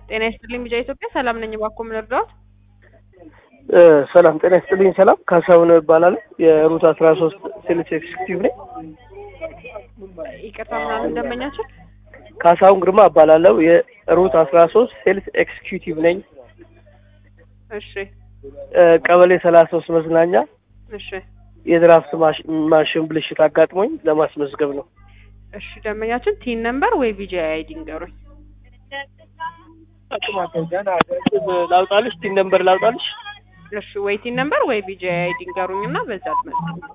ጤና ይስጥልኝ ቢጃ ኢትዮጵያ ሰላም ነኝ። እባክዎ ምን ልርዳዎት? ሰላም ጤና ይስጥልኝ። ሰላም ካሳሁን እባላለሁ። የሩት አስራ ሶስት ሴልስ ኤክስኪዩቲቭ ነኝ። ይቅርታ ምናምን እንደመኛቸው ካሳሁን ግርማ እባላለሁ። የሩት አስራ ሶስት ሴልስ ኤክስኪዩቲቭ ነኝ። እሺ ቀበሌ ሰላሳ ሶስት መዝናኛ እሺ የድራፍት ማሽ- ማሽን ብልሽት አጋጥሞኝ ለማስመዝገብ ነው። እሺ ደንበኛችን ቲን ነምበር ወይ ቢጂ አይዲ ንገሩኝ። ላውጣልሽ? ቲን ነምበር ላውጣልሽ? እሺ ወይ ቲን ነምበር ወይ ቢጂ አይዲ ንገሩኝ እና በዛ ትመዝግቡት።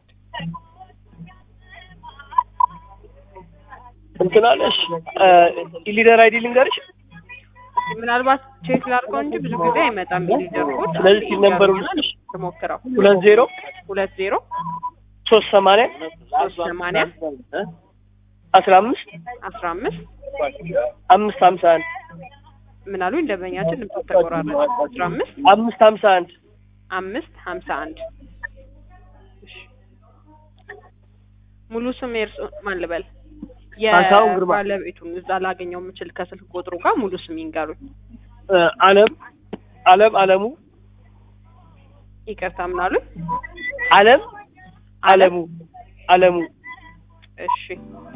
እንትን አለሽ? ኢሊደር አይዲ ልንገርሽ? ምናልባት ቼክ ላድርገው እንጂ ብዙ ጊዜ አይመጣም ሊደር ኮድ። ስለዚህ ቲን ነምበሩ ልስጥሽ? ትሞክረው ሁለት ዜሮ ሁለት ዜሮ ሶስት ሰማንያ ሶስት ሰማንያ አስራ አምስት አስራ አምስት አምስት ሀምሳ አንድ ምን አሉኝ ደንበኛችን ድምፅ ተቆራረጠ። አስራ አምስት አምስት ሀምሳ አንድ አምስት ሀምሳ አንድ እሺ። ሙሉ ስም የእርሶ ማን ልበል? ካሳሁን ግርማ። የባለቤቱን እዛ ላገኘው የምችል ከስልክ ቁጥሩ ጋር ሙሉ ስም ይንገሩኝ። አለም አለም አለሙ ይቅርታ ምን አሉኝ? አለም አለሙ አለሙ እሺ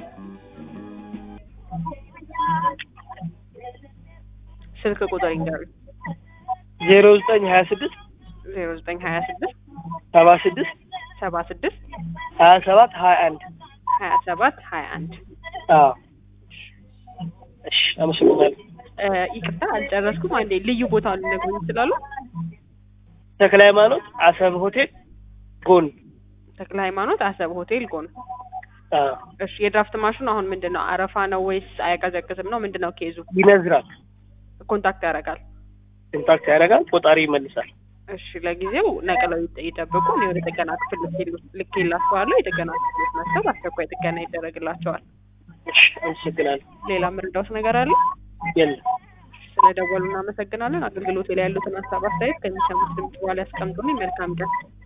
ስልክ ቁጥር ይንገሩኝ። ዜሮ ዘጠኝ ሀያ ስድስት ዜሮ ዘጠኝ ሀያ ስድስት ሰባ ስድስት ሰባ ስድስት ሀያ ሰባት ሀያ አንድ ሀያ ሰባት ሀያ አንድ አዎ እሺ አመሰግናለሁ ይቅርታ አልጨረስኩም። አንዴ ልዩ ቦታ ሊነግሩኝ ይችላሉ? ተክለ ሃይማኖት አሰብ ሆቴል ጎን ተክለ ሃይማኖት አሰብ ሆቴል ጎን። አዎ እሺ የድራፍት ማሽኑ አሁን ምንድን ነው? አረፋ ነው ወይስ አያቀዘቅዝም ነው? ምንድን ነው ኬዙ? ይነዝራል ኮንታክት ያደርጋል። ኢምፓክት ያደርጋል ቆጣሪ ይመልሳል እሺ ለጊዜው ነቅለው ይጠ- ይጠብቁ። እኔ ወደ ጥገና ክፍል ልኬል- ልኬላቸዋለሁ። የጥገና ክፍሎች መጥተው በአስቸኳይ ጥገና ይደረግላቸዋል። እሺ አመሰግናለሁ ሌላ ምርዳውስ ነገር አለ? የለም ስለደወሉ እናመሰግናለን። አገልግሎት ላይ ያሉትን ሀሳብ አስተያየት ከሚሰሙት ድምጽ በኋላ ያስቀምጡልኝ። መልካም ቀን።